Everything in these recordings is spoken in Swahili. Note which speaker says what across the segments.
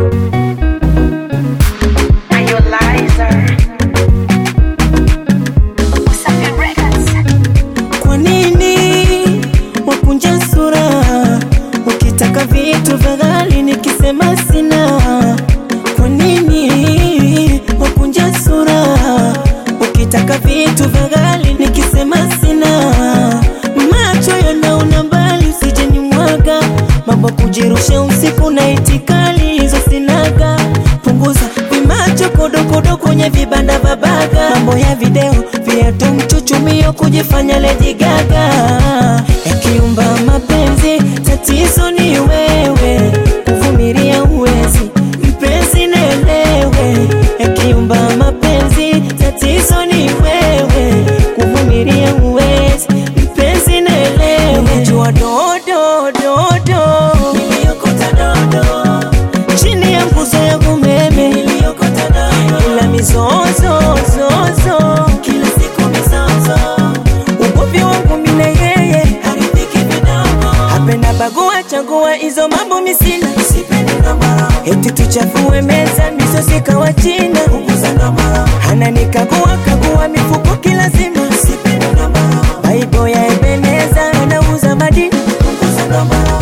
Speaker 1: Kwa nini wakunja sura ukitaka vitu vya ghali nikisema sina? Kwa nini wakunja sura ukitaka vitu vya ghali nikisema sina? Macho yanaona mbali, usije nimwaga mambo kujirusha usiku na itikali hizo sinaga. Punguza vimacho kodokodo kwenye vibanda vya baga, mambo ya video, viatu mchuchumio, kujifanya Lady Gaga. Yakiumba mapenzi, tatizo ni wewe, kuvumilia uwezi, mpenzi naelewe. Yakiumba mapenzi, tatizo ni wewe, kuvumilia uwezi, mpenzi naelewe. Unajua dodo dodo, niliokota dodo chini ya nguzo ya umeme niliokota dodo, ila mizozo zozo, kila siku mizozo, ugomvi wangu mimi na yeye haridhiki vidogo, apenda bagua chagua hizo mambo misina, sipendi ndomboro, eti tuchafue meza misosi kawa china, punguza ndomboro, ananikagua kagua mifuko kila zima, sipendi ndomboro, baibo ya Ebeneza anauza madini, punguza ndomboro.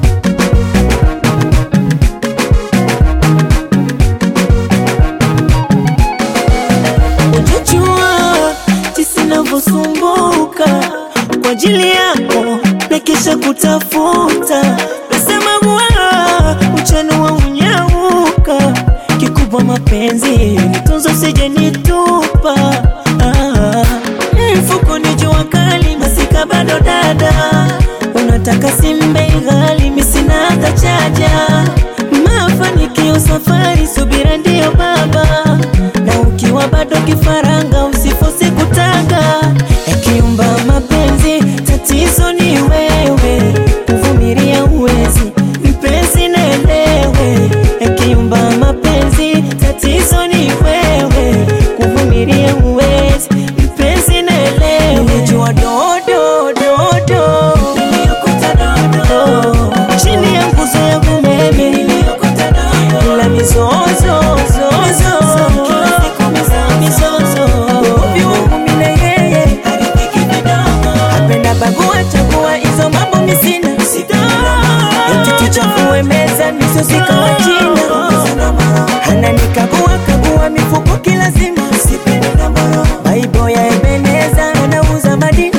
Speaker 1: Ujajua jinsi navyosumbuka kwa ajili yako na kisha kutafuta nasema bwana uchano wa unyauka kikubwa mapenzi nitunzo sije nitupa ah, mfuko ni jua kali masika bado dada unataka simbei ghali misina hata chaja mafanikio safari subira ndiyo baba na ukiwa bado kifaranga usifosi kutanga yakiumba mapenzi tatizo ni wewe kuvumilia uwezi mpenzi naelewe yakiumba mapenzi tatizo ni wewe kuvumilia uwezi mpenzi naelewe unajua dodo dodo niliokota dodo chini ya nguzo ya umeme niliokota dodo ila mizozo zozo kila siku mizozo mizozo ugomvi wangu mimi na yeye haridhiki vidogo apenda bagua chagua hizo mambo misina eti tuchafue meza misosi kawa china ananikagua kagua mifuko kila zima baibo ya Ebeneza anauza madini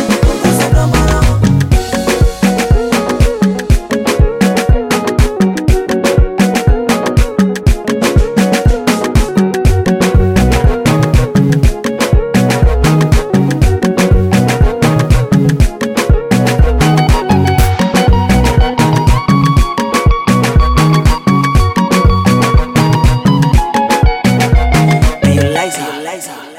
Speaker 1: Liza, Liza.